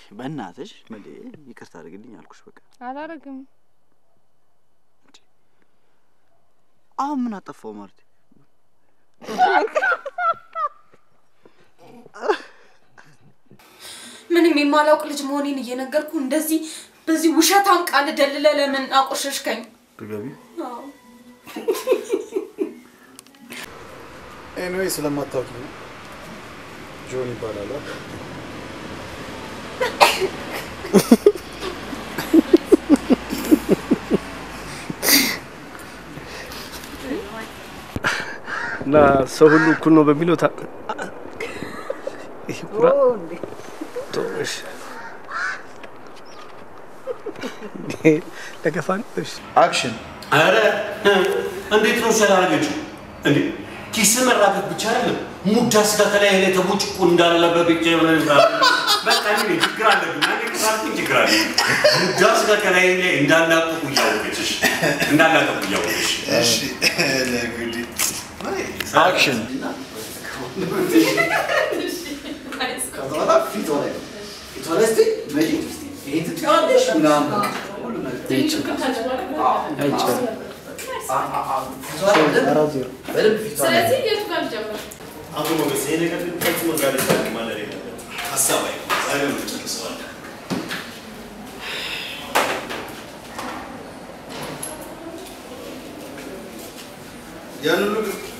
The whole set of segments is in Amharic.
በእናትሽ መዴ ይቅርታ አድርግልኝ አልኩሽ። በቃ አላረግም። አሁን ምን አጠፋው ማርቲ? ምንም የማላውቅ ልጅ መሆኔን እየነገርኩ እንደዚህ በዚህ ውሸታም ቃል ደልለ ለምን አቆሸሽከኝ? ድገቢ። አዎ። ኤኒዌይ ስለማታውቂ ነው። ጆን ይባላል። እና ሰው ሁሉ እኩል ነው በሚለው ታ ይሄ ኩራ ቶሽ ለገፋን እሺ አክሽን አረ እንዴት ነው ስላደረገችው እንዴ? ኪስ መራገፍ ብቻ አይደለም ሙዳ ስጋ ከላይ ላይ ተቦጭቆ እንዳለበት ብቻ የሆነ በቃ እኔ ችግር አለብኝ። አንዴ ከሳልኩኝ ችግር አለ። ሙዳ ስጋ ከላይ ላይ እንዳላቀቁ እያወቀችሽ እንዳላቀቁ እያወቀች አክሽን ስለዚህ የቱ ጋር ልጀምር? አቶ ሞገስ ይሄ ነገር ግን ፈጽሞ ዛሬ ዛሬ ማለት የለበትም። ሀሳብ አይ ዛሬ ነው ጨርሰዋል። ያን ሁሉ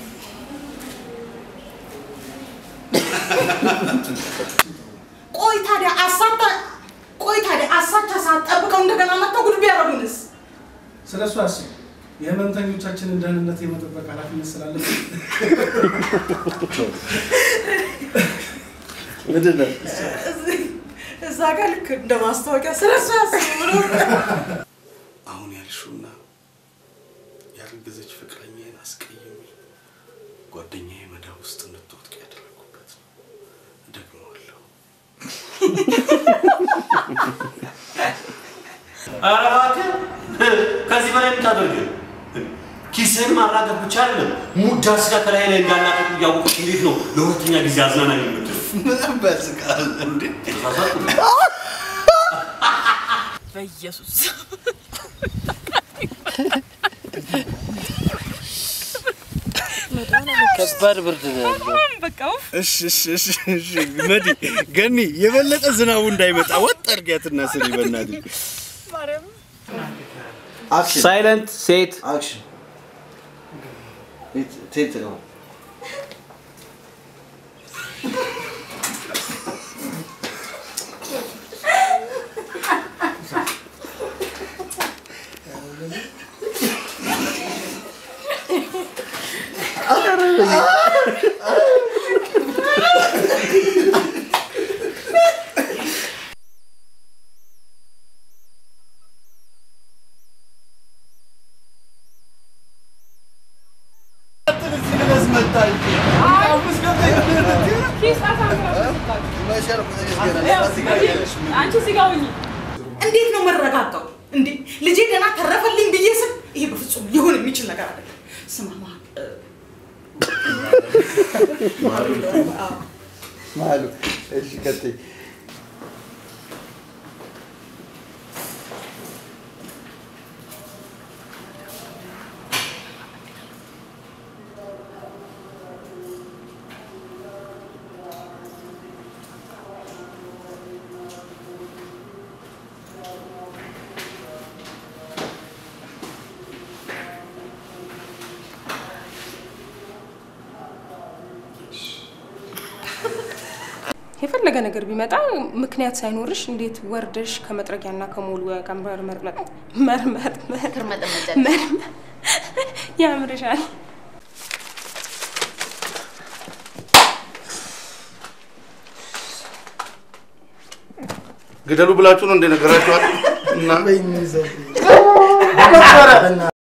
ቆይ ታዲያ አሳታ ቆይ ታዲያ አሳቻ ሰዓት ጠብቀው እንደገና መጥተው ጉድ ቢያደርጉንስ? ስለ እሱ አስብ። የህመምተኞቻችንን ደህንነት የመጠበቅ ኃላፊነት ስላለብን ምንድን ነው? እዛ ጋር ልክ እንደ ማስታወቂያ ስለ እሱ ያስቡ ብሎ አሁን ያልሽውና ያረገዘች ፍቅረኛዬን አስቀይሜ ጓደኛዬ መዳብ ውስጥ እንድትወድቅ ያደረኩበት ነው። ደግመዋለሁ። ኧረ እባክህ ከዚህ በላይ የምታደርግ ኪስህን ማራገፍ ብቻ አይደለም ሙዳ ስጋ ከላይ ላይ እንዳላቀቁ እያወቀች እንዴት ነው ለሁለተኛ ጊዜ አዝናናኝ የምትለው? ምን በስቃል እንዴ? ተሳሳትኩ። በኢየሱስ ከባድ ብርድ ነው ያለው። በቃ ውፍ እሺ እሺ እሺ እሺ መዲ ገኒ የበለጠ ዝናቡ እንዳይመጣ ወጥ አድርጊያትና ስሪ በእናትሽ። አክሽን ሳይለንት ሴት አክሽን ቴት ነው አንቺ እዚህ ጋር ሁኚ። እንዴት ነው መረጋጋው? እንዴ ልጄ ገና ተረፈልኝ ብዬ ስል ይሄ በፍጹም ሊሆን የሚችል ነገር አይደለም። ስማ ማ ማሉ እሺ ቀጥይ የፈለገ ነገር ቢመጣ ምክንያት ሳይኖርሽ እንዴት ወርደሽ ከመጥረጊያና ከሞልወያ ጋር መርመር መርመር መርመር ያምርሻል። ግደሉ ብላችሁ ነው እንደነገራችኋል እና